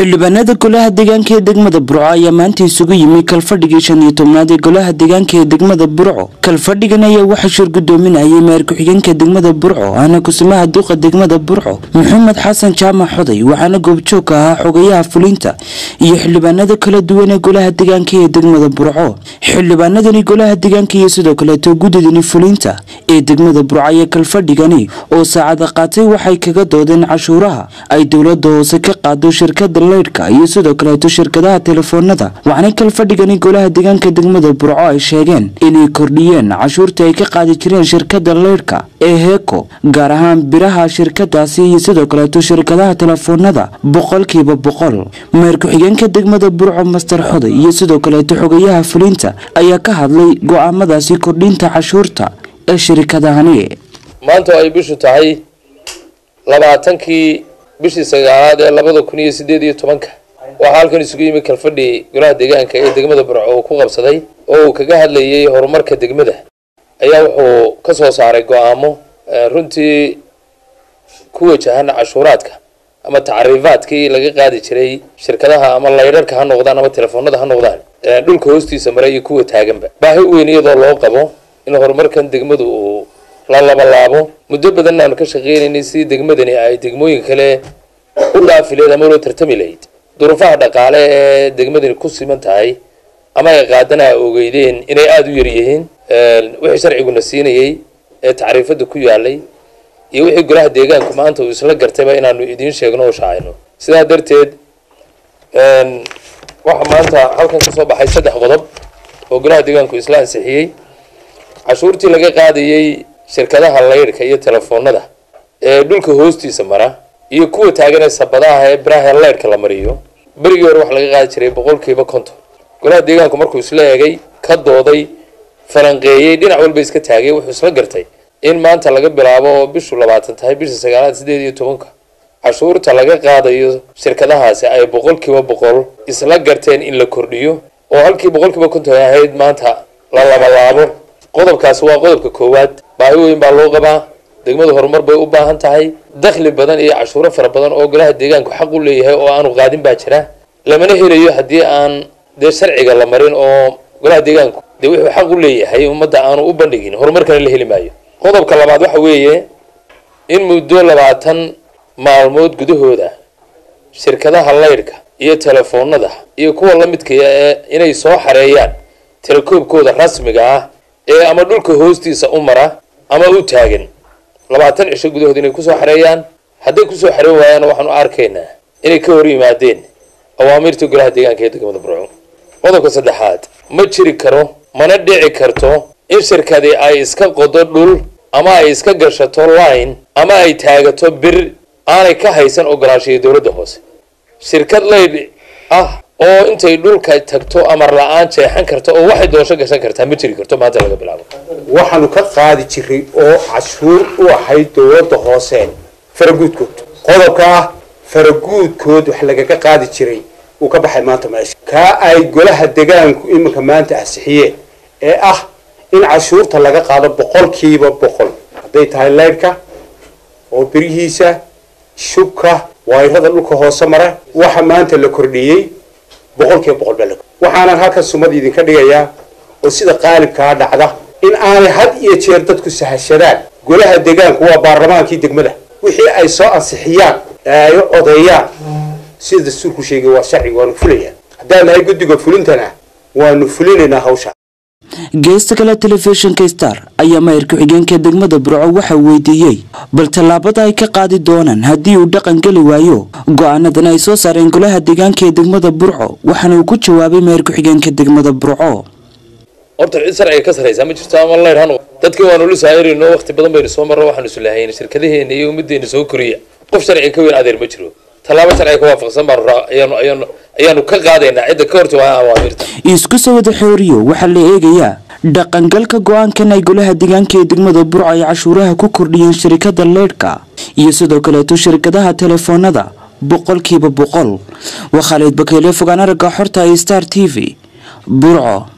xildhibaanada golaha deegaanka ee degmada burco ayaa maanta isugu yimi kalfadhigii shan iyo tobnaad ee golaha deegaanka ee degmada burco kalfadhigan ayaa waxaa shir gudoominayay maayar ku-xigeenka degmada burco ahna kusimaha duqa degmada burco maxamed xasan jaamac xoday waxaana goobjoog ka ahaa xogayaha fulinta iyo xildhibaanada kala duwan ee golaha deegaanka ee degmada burco xildhibaanadani golaha deegaanka iyo sidoo kaleeto guddidani fulinta ee degmada burco ayaa kalfadhigani oo saacada qaatay waxay kaga doodeen cashuuraha ay dowlada hoose ka qaado shirkada leydhka iyo sidoo kaleeto shirkadaha telefoonada waxaana kalfadhigani golaha deegaanka degmada burco ay sheegeen inay kordhiyeen cashuurta ay ka qaadi jireen shirkada leydhka ee heeko gaar ahaan biraha shirkadaasi iyo sidoo kaleeto shirkadaha telefoonada boqolkiiba boqol meer ku-xigeenka degmada burco master xoday iyo sidoo kaleeto xogayaha fulinta ayaa ka hadlay go-aamadaasi kordhinta cashuurta ee shirkadahani maanta ay bishu tahay labaatankii bishii sagaalaad ee labada kun iyo sideed iyo tobanka waxaa halkan isugu yimi kalfadhi golaha deegaanka ee degmada burco uu ku qabsaday oo uu kaga hadlayay horumarka degmada ayaa wuxuu ka soo saaray go-aamo runtii ku wajahan cashuuraadka ama tacriifaadkii laga qaadi jiray shirkadaha ama laydharka ha noqdaan ama telefoonada ha noqdaan dhulka hoostiisa mara iyo kuwa taaganba baahi weyn iyadoo loo qabo in horumarkan degmadu uu la labalaabo muddo badan aanu ka shaqeynaynay sidii degmadani ay degmooyinka kale u dhaafi lahayd ama loo tartami lahayd duruufaha dhaqaale ee degmadani ku siman tahay ama ay qaadana a ogeydeen inay aada u yaryihiin wixii sharciguna siinayey ee tacriifada ku yaalay iyo wixii golaha deegaanku maanta uu isla gartayba inaanu idiin sheegno oo shaacayno sidaa darteed waxaa maanta halkan kasoo baxay saddex qodob oo golaha deegaanku isla ansixiyey cashuurtii laga qaadayey shirkadaha laydhka iyo telefoonada ee dhulka hoostiisa mara iyo kuwa taagan ee sabadaha ee biraha laydhka la mariyo berigii hore waxa laga qaadi jiray boqolkiiba konton golaha deegaanku markuu isla egay ka dooday falanqeeyey dhinac walba iska taagay wuxuu isla gartay in maanta laga bilaabo oo bishu labaatan tahay bisha sagaalaad sideed iyo tobanka cashuurta laga qaadayo shirkadahaasi ay boqolkiiba boqol isla garteen in la kordhiyo oo halkii boqolkiiba konton ahayd maanta la labalaabo qodobkaasi waa qodobka koowaad baahi weyn baa loo qabaa degmadu horumar bay u baahan tahay dakhli badan iyo cashuuro fara badan oo golaha deegaanku xaq u leeyahay oo aanu qaadin baa jira lamana helayo haddii aan dee sharciga la marin oo golaha deegaanku dee wuxuu xaq u leeyahay ummadda aanu u bandhigin horumarkana la heli maayo qodobka labaad waxa weeye in muddo labaatan maalmood gudahooda shirkadaha laydhka iyo telefoonada iyo kuwa la midkaya ee inay soo xareeyaan telekoobkooda rasmiga ah ee ama dhulka hoostiisa u mara ama u taagan labaatan cisho gudahood inay kusoo xareeyaan hadday kusoo xareen waayaana waxaanu arkaynaa inay ka hor yimaadeen awaamirta golaha deegaanka ee degmada burco qodobka saddexaad ma jiri karo mana dhici karto in shirkadi ay iska qodo dhul ama ay iska gashato line ama ay taagato bir aanay ka haysan ogolaanshiya dowladda hoose shirkad laydh ah oo intay dhulka tagto amar la-aan jeexan karta oo waxay doosho gashan kartaa ma jiri karto maanta laga bilaabo waxaanu ka qaadi jiray oo cashuur u ahayd dowladda hoose faraguudkood qodobka ah faraguudkood wax lagaga qaadi jiray uu ka baxay maanta meesha kaa ay golaha degaanku iminka maanta ansixiyeen ee ah in cashuurta laga qaado boqolkiiba boqol hadday tahay leydhka oo birihiisa shubka wayrada dhulka hoose mara waxa maanta la kordhiyey boqolkiiba boqol baa la waxaanan halkan sumad idinka dhigayaa oo sida qaalibkaa dhacda in aanay had iyo jeer dadku sahashadaan golaha deegaanku waa baarlamaankii degmada wixii ay soo ansixiyaan ee ay odeeyaan sida dastuurku sheegay waa sharciga waanu fulayaan haddaan nahay guddiga fulintana waanu fulinaynaa hawsha geesta kale telefishinka star ayaa maayar ku-xigeenka degmada burco waxaa weydiiyey bal tallaabada ay ka qaadi doonaan haddii uu dhaqan geli waayo go-aanadan ay soo saareen golaha deegaanka ee degmada burco waxaana uu ku jawaabay maayar ku-xigeenka degmada burco horta cid sharciga ka saraysaa ma jirto ama leydh hanu dadkii waanu la saayirino waqti badan baynu soo marro waxaanu islahayn shirkadaheena iyo ummaddeena soo koriya qof sharciga ka weyn adeer ma jiro tallaabo sharciga ka waafaqsan baanu ayaanu ayaanu ayaanu ka qaadaynaa cidda ka horta waa awaamirta isku soo wada xooriyo waxaa la eegayaa dhaqangalka go-aankan ay golaha deegaanka ee degmada burco ay cashuuraha ku kordhiyeen shirkada leydhka iyo sidoo kaleeto shirkadaha telefoonada boqolkiiba boqol waa khaalid bakeyle fogaan aragga xorta ee star t v burco